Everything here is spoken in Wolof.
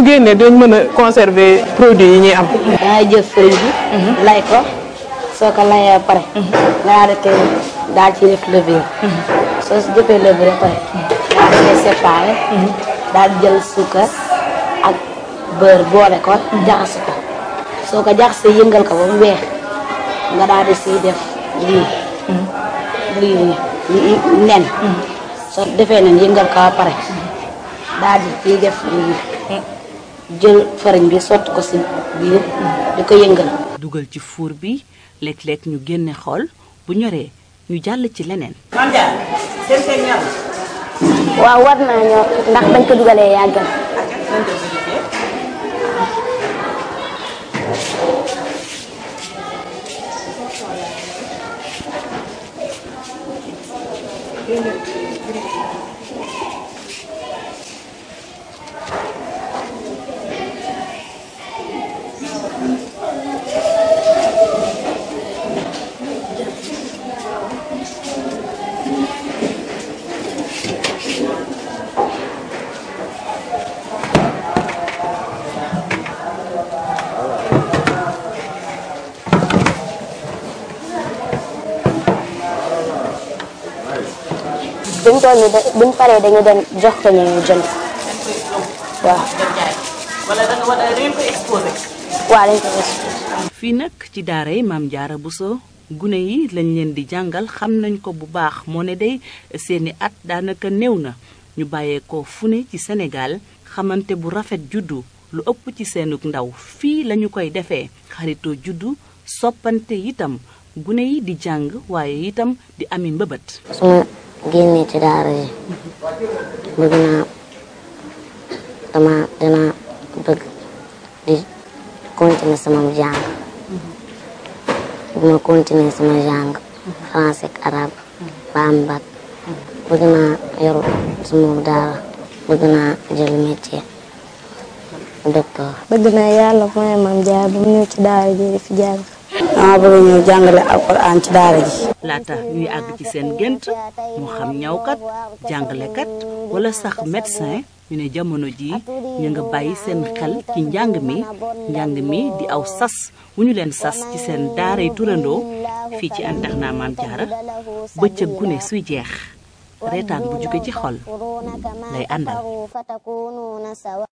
mu génnee dañ mën a conserver produit yi ñuy am. dangay jël fëriñ bi. lay ko soo ko layee ba pare. nga daal di koy daal ci def levure. soo si jëfee levure ba pare. daal di koy séparé. daal di jël suukar ak beurre boole ko jaxase ko soo ko jaxasee yëngal ko ba mu weex nga daal di siy def lii. lii nii nen. soo defee nen yëngal ko ba pare. daal di ciy def lii jël fariñ bi sotti ko si biir di ko yëngal. dugal ci fuur bi léeg-léeg ñu génne xool bu ñoree ñu jàll ci leneen. waaw war naa ñor ndax bañ ko dugalee yàggal. buñ toll nii de buñ paree dañu dem jox ko ñu jënd waaw. wala da nga war a ngeen ko exposé. waaw dañ ko exposé. fii nag ci daara yi maam jaara Bousso gune yi lañ leen di jàngal xam nañ ko bu baax moo ne day seeni at daanaka néew na ñu bàyyeekoo fu ne ci Sénégal xamante bu rafet juddu lu ëpp ci seenug ndaw fii lañu koy defee xaritoo juddu soppante itam gune yi di jàng waaye itam di ami mbëbët. su ma génnee ci daara yi bëgg naa dama dina bëgg di continuer sama jàng bu ma continuer sama jàng français ak arabe ba am bac bëgg naa yor sama daara bëgg naa jël métier docteur. bëgg naa yàlla mooy maam jaar ba mu ñëw ci daara ji di fi jàng. dama bëgg ñëw jàngale alquran ci daara ji. laata ñuy àgg ci seen gént moo xam ñawkat jàngalekat wala sax médecin ñu ne jamono jii ñu nga bàyyi seen xel ci njàng mi njàng mi di aw sas wu ñu leen sas ci seen daaray turandoo fii ci internat Maam Jaara bëccëg gune suy jeex reetaan bu jóge ci xol lay àndal